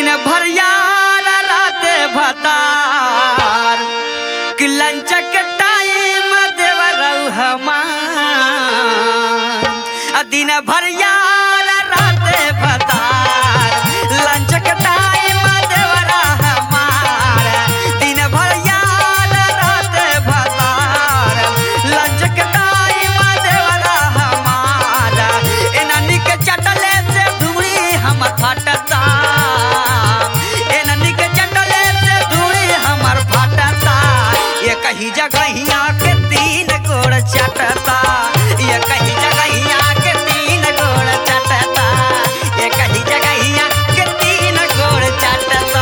दिन भर यार रात भतार कि लंचक टाइम देवरऊ हमार आ दिन भर यार रात भतार लंचक टाइम देवरा हमार दिन भर यार रात भतार लंचक टाइम देवरा हमार एननी के चटले से धुरी हमर फटता एननी के चटले से धुरी हमर फटता ये कही जगहिया के तीन गोड़ चटता ये कही जगहिया के तीन गोड़ चटता ये कही जगहिया के तीन गोड़ चटता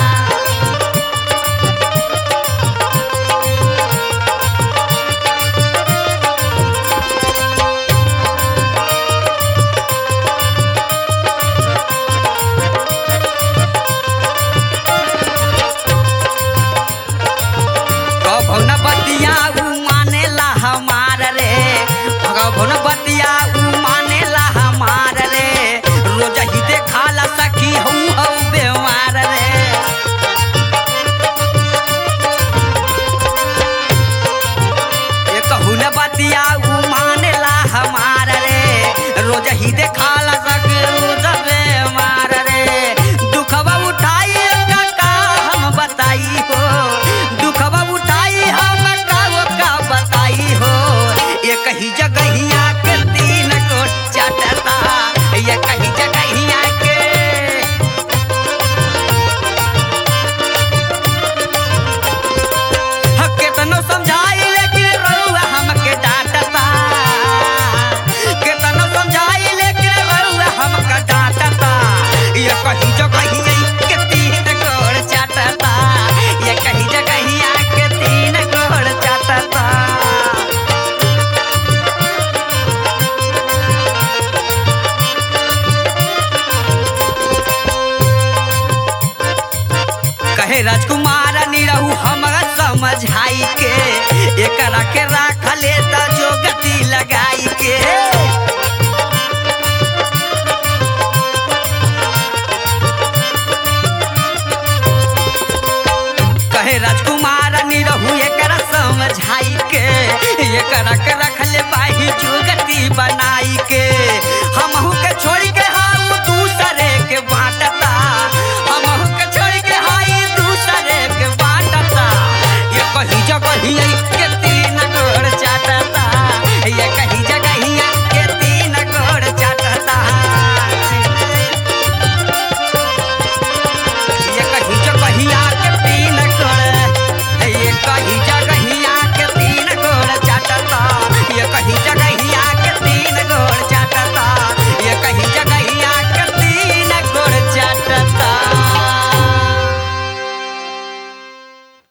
कभो न बतिया उ मानेला हमार रे कभो न बतिया उ मानेला हमार रे रोज ही देखाला सखी हूँ हूँ बेमार रे ये कहू न बतिया उ मानेला हमार रे रोज ही देखाला सखी रोज बेमार रे दुखवा उठाई का हम बताई हो दुखवा उठाई हम का का बताई हो ये कही जगहिया के तीन को चटता ये कही जगहिया के केतनो समझाई लेकिन रउआ हमके डांटता केतनो समझाई लेकिन रउआ हमके डांटता ये कही जगहिया के तीन गोड़ चाटता ये कही जगहिया के तीन गोड़ चाटता कहे राजकुमार निरहू हमरा समझाई के एकरा के राख ले त जो गति लगाई के कहे राजकुमार निरहू एकरा समझाई के एकरा के